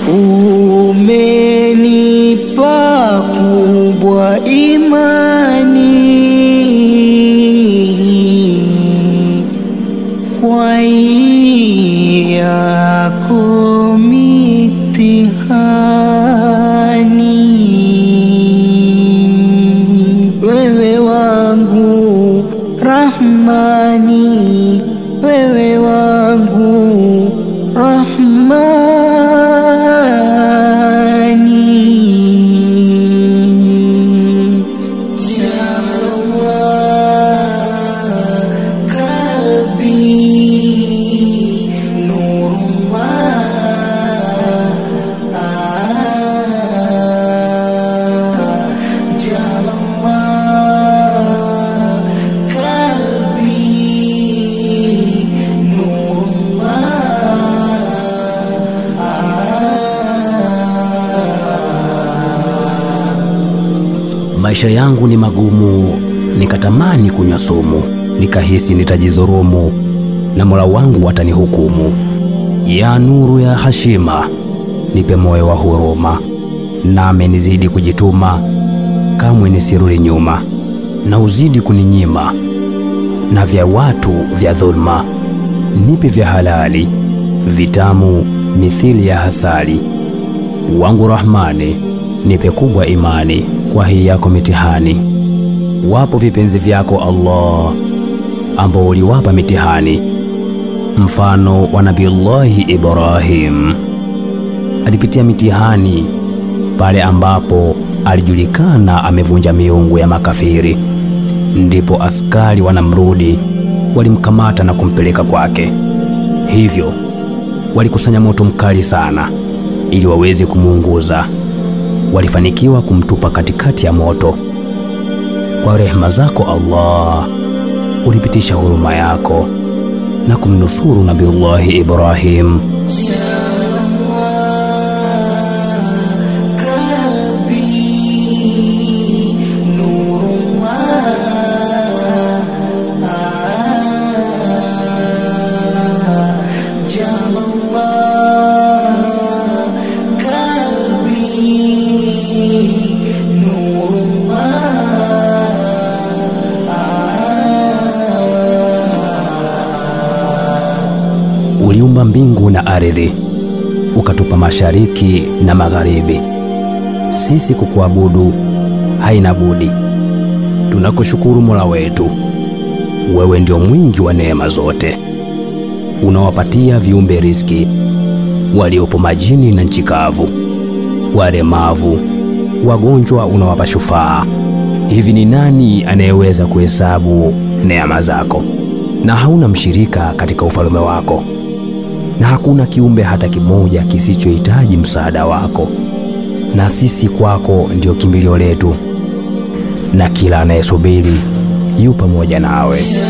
umenipa kubwa imani kwa yako mitihani wewe wangu Rahmani wewe wangu Rahmani Ya Allah kalbi nurullah Jalallah kalbi Maisha yangu ni magumu, nikatamani kunywa sumu, nikahisi nitajidhurumu na Mola wangu atanihukumu. Ya nuru ya hashima, nipe moyo wa huruma, nami nizidi kujituma, kamwe nisirudi nyuma, na uzidi kuninyima na vya watu vya dhulma, nipe vya halali vitamu mithili ya hasali. Wangu Rahmani, nipe kubwa imani kwa hii yako mitihani. Wapo vipenzi vyako Allah ambao uliwapa mitihani, mfano wa Nabiullahi Ibrahim alipitia mitihani pale ambapo alijulikana amevunja miungu ya makafiri, ndipo askari wa Namrudi walimkamata na kumpeleka kwake. Hivyo walikusanya moto mkali sana ili waweze kumuunguza. Walifanikiwa kumtupa katikati ya moto. Kwa rehema zako Allah, ulipitisha huruma yako na kumnusuru Nabiullahi Ibrahim. Uliumba mbingu na ardhi, ukatupa mashariki na magharibi. Sisi kukuabudu haina budi. Tunakushukuru Mola wetu, wewe ndio mwingi wa neema zote, unawapatia viumbe riski, waliopo majini na nchi kavu, walemavu, wagonjwa unawapa shufaa. Hivi ni nani anayeweza kuhesabu neema zako? Na hauna mshirika katika ufalme wako, na hakuna kiumbe hata kimoja kisichohitaji msaada wako, na sisi kwako ndio kimbilio letu, na kila anayesubiri yu pamoja nawe.